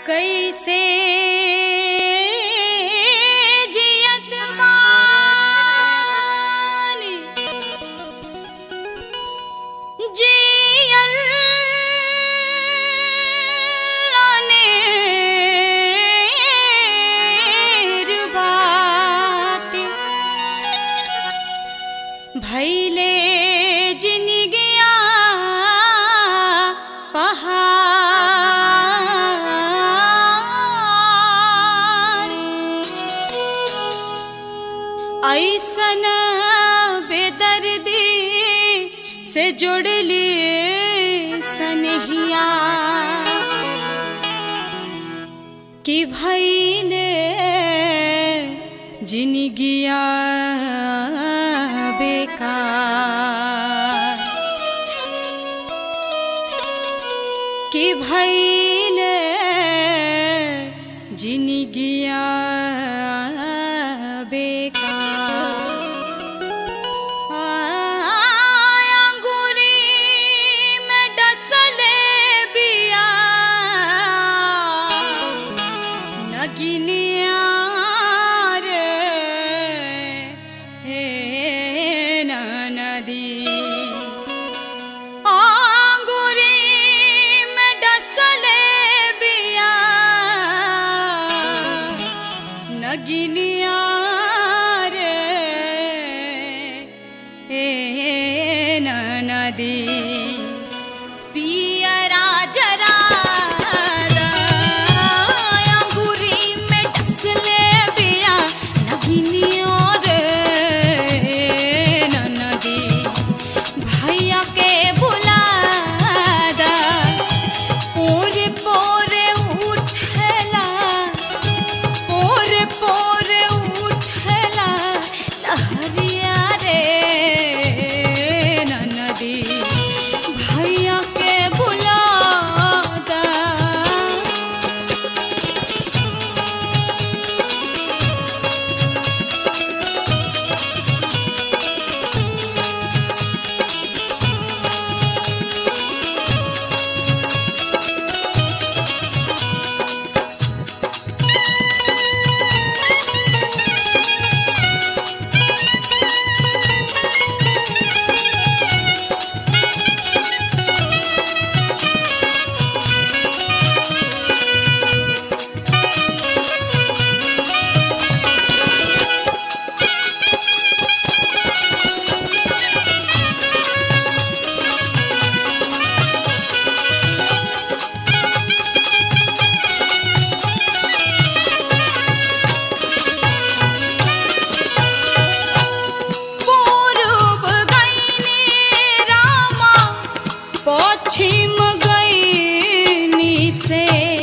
कैसे जियत बानी जियल अनेर बाटे भैले जिन गया पहाड़ ऐसन बेदर्दी से जुड़ लिए सनहिया कि भैले जिनगिया बेकार कि भैले जिनगिया बेकार अंगूरी में डसले बिया नगिनिया रे हे नदी आंगुरी में डसले बिया नगिनिया रे हे नदी पियरा जरा अंगूरी में डसले बिया नगिनिया रे नदी भैया के बुला दा पोरे पोरे उठला पोरे पोरे उठला लहरिया रे नदी भैया के बुला दा पूर्व गईनी रामा पश्चिम गईनी से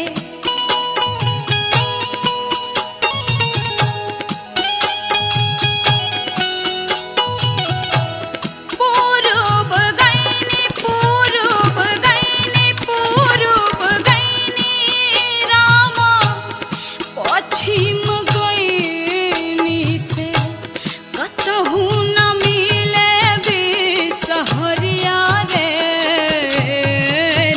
पूर्व गईनी पूर्व गईनी पूर्व गईनी रामा पश्चिम गईनी से कतहु न मिले बिसहरिया रे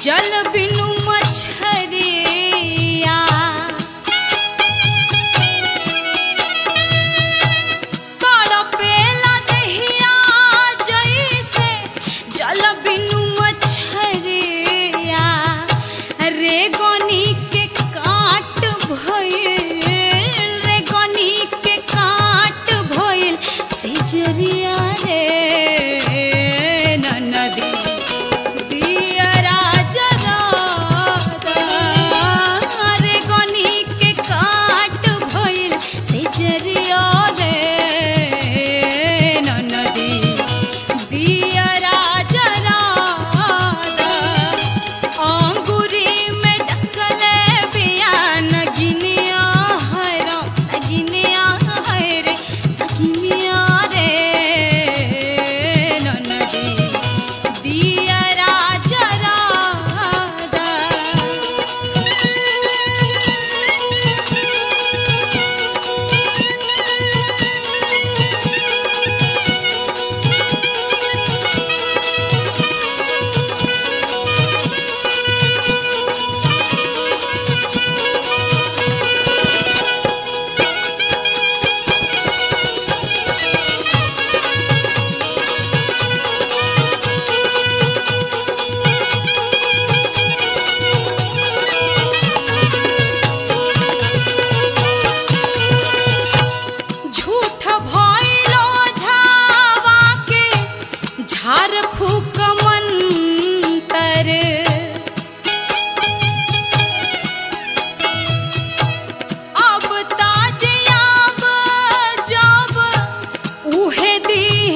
जल बिनु मछरिया तड़पेला दहिया जैसे जल बिनु मछरिया रे गनी के काट भइल रे गनी के काट भइल से जरिया रे ननदी दियरा जरा रे गनी के काट भइल से जरिया रे ननदी दियरा जरा अंगूरी में डसले बियान गिनिया हरा गिनिया हरे गिनिया रे ननदी दियरा जरा झूठ भइलो झावा के झार फूक मंतर अब ताज आब जब उहे दी